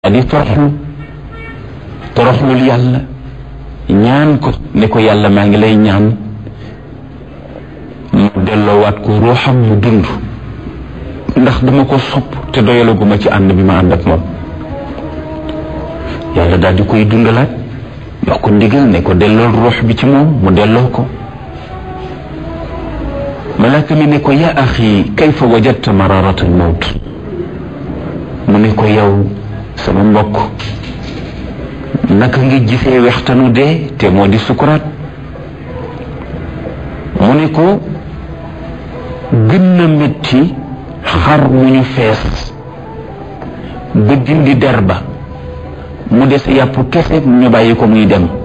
di toroxlu toroxlul yàlla ñaan ko ne ko yàlla maa ngi lay ñaan mu delloowaat ko ruuxam mu dund ndax dama ko sopp te doyalaguma ci ànd bi ma ànd ak moom yàlla daal di koy dundalaat jox ko ndigal ne ko dellool ruux bi ci moom mu delloo ko malaaka mi ne ko yaa axi kayfa wajadta mararatal mawt mu ne ko yow sama mbokk naka nga gisee wextanu dee te moo di sukuraat mu ne ko gën na métti xar mu ñu fees ba dindi der ba mu des yàpp kese ñu bàyyi ko muy dem